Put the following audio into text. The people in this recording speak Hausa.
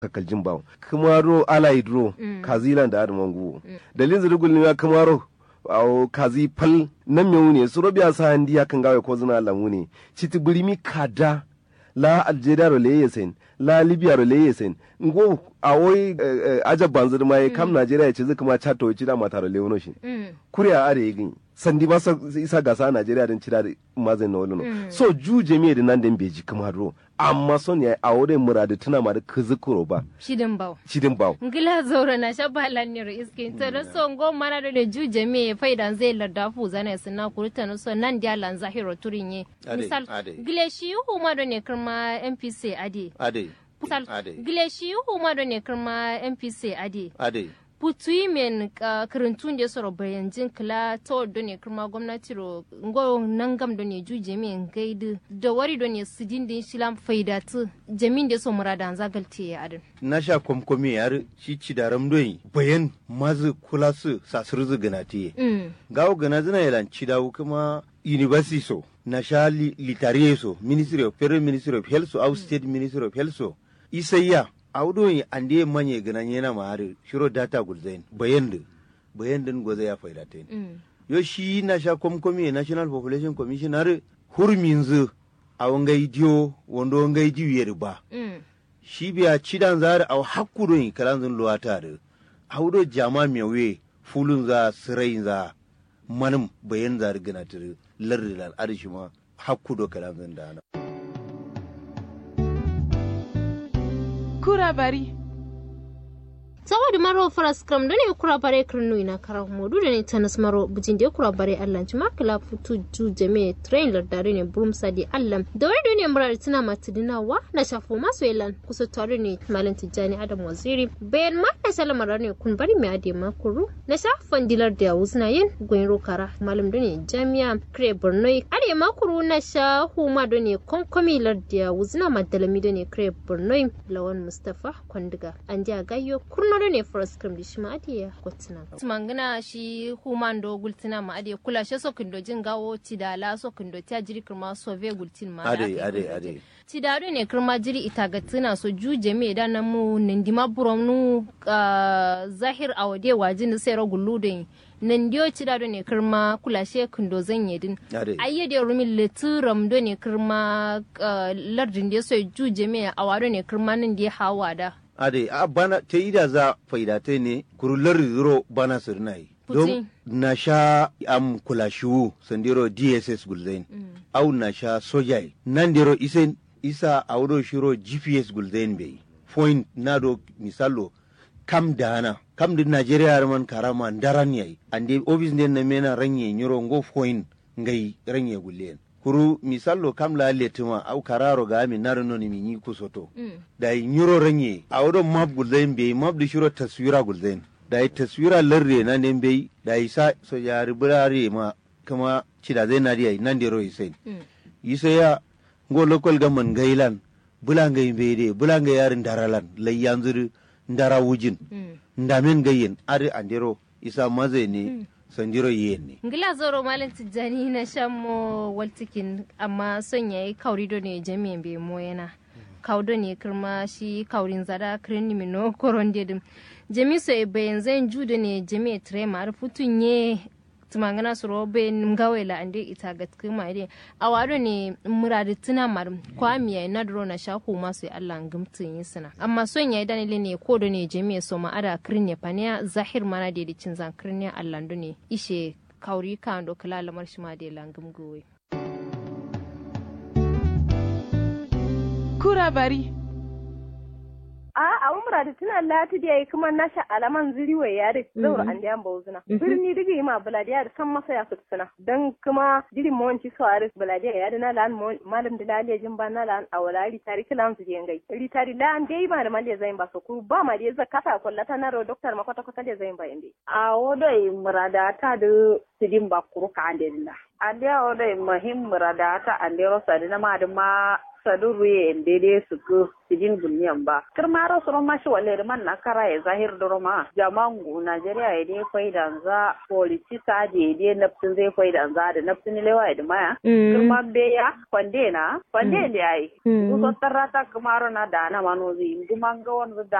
kakaljin bawo kamaro alai dro kazilan da adman gu dalin zirgul ne kamaro awo kazi pal nan me wune su robiya sa handi ya kan gawe ko zina lamu ne citi birimi kada la algeria ro leye sen la libya ro leye sen ngo awoy ajab banzir mai kam nigeria ce zai kuma chato ci da mata ro lewono shi kuriya are yin sandi ba sa isa gasa nigeria din cira mazin na wani so ju jami'a da nan da beji kamar ro amma son ya awore muradu tuna ma da kuzukuro ba shidin baw shidin baw ngila zaura na shabba lanir iskin to da so ngo mana da da ju jami'a faidan zai larda fu zana suna kurta no so nan dia lan zahiro turinye misal gile shi huma da ne kirma npc ade ade misal gile shi huma da ne kirma npc ade ade putui men uh, kirintun da soro bayan jin kila to do ne kuma gwamnati ro ngo nangam do ne ju jemi gaidi da wari do ne sidin din shilam faidatu jamin da so murada an zagalti ya adin na sha komkomi yar shi ci da ramdoyi bayan mazu kula su sasur zu ganati mm. gawo gana zina yalan ci dawo kuma university so na sha li, litariye so ministry of federal ministry of health so au state ministry of health so isayya awɗo ande manye gana nyena maari shiro data gulzain bayandu bayandun goza ya faida ten Mm. yo shi na sha komkomi national population commission har hurminzu awo ngai dio wondo ngai diwiyeri ba Mm. shi biya cidan zari aw hakkudo yi kalanzun luwatare awɗo jama mewe fulun za sirai za manum bayan zari gana tiri lardi lan arishima hakkudo kalanzun dana kura bari saboda maro faras kram da ne kura bare kirnu ina kara modu da ne tanas maro bujin da kura bare allan ci makala futu ju jame train lardare ne burum sadi allan da wani da ne murar tana matidinawa na shafo masu yalan kusa tare ne malam tijjani adam waziri bayan ma na salamar ne kun bari mai ade makuru na shafan dilar da wuzna yin goyin rokara malam da ne jami'a kire borno ade makuru na sha huma da ne konkomi larda wuzna madalami da ne kire borno lawan mustafa kwandiga an ji a gayyo kurno da ne first cream da shi ma adiya kwatina tumangana shi human do gultina ma adiya kula shi sokin do jin gawo tidala sokin do ta jiri kirma sove gultin ma da ade aka yi ade gultin. ade tidado ne kirma jiri ita ga tuna so juje me da na mu nindima burom nu ah, zahir awade wajin sai ro guludin nandiyo tidado ne kirma kula she kundo zan yedin ade ayyade rumin leturam do ne kirma ah, lardin da so juje me awado ne kirma nan da hawa da ade a bana ta yi da za faidate ne kurullar zuro bana sirnai don Putin. na sha am kula shiwu sandiro dss gulzain au na sha sojai nan diro isen isa audo shiro gps gulzain bai point na do misalo kam dana kam din nigeria man karama daran yayi ande office den na mena ranye nyiro ngo point ngai ranye gullen kuru misalo kam la letuma au kararo ga mi narno ni mi yi kusoto da yi nyuro ranye a wurin map gulzain bai map da shiro taswira gulzain da yi taswira larre na ne bai da yi sa so ya ribirare ma kuma cida zai na diya nan da roi sai yi sai ya ngo local government gailan bulangai bai de bulangai yarin daralan lai yanzu ndara wujin ndamen gayin ari andero isa mazai ne sandiro yen ne ngila zoro malin tijjani na shan mo waltikin amma son yayi kauri do ne jami'in bai mo yana kaudo ne kirma shi kaurin zada kirin ni mino koron dedim jami so e bayan zan judo ne jami'a trema har futun ye tumangana su robe ngawe la ande ita ga kuma ide awado ne muradi tuna mar kwamiya na dro na shaku masu Allah ngumtun yi suna amma son yayi danile ne ko do ne jami'a so ma ada kirin ne paniya zahir mana de cin zan kirin ne Allah ne ishe kauri kan do kala lamar shi ma de langum gowe kura bari a a umra da tuna lati da yayi kuma na sha alaman ziriwa ya da zaura an da bauzuna birni diga yi ma buladiya da san masa ya sutsuna dan kuma jirin mawanci so aris buladiya ya da na lan malam da laliya jin ba na lan awala ritari kilan su je ngai ritari la an dai ba da maliya zain ba so ku ba ma da za kasa kullata na ro doktor ma kwata kwata da zain ba inde a wodoi murada ta da sidin ba kuru ka ande la ande a wodoi muhim murada ta ande ro sadi na ma da ma sadu ruye dede su ku sidin bunyan ba kirma ro soro mashi wale man na kara ya zahir da roma jamangu Najeriya ya dai kwai danza politisa je dai nafsin zai kwai danza da nafsin lewa ya maya kirma beya kwande na kwande da yayi su so tarata kamaro na da na manozi guman ga wani da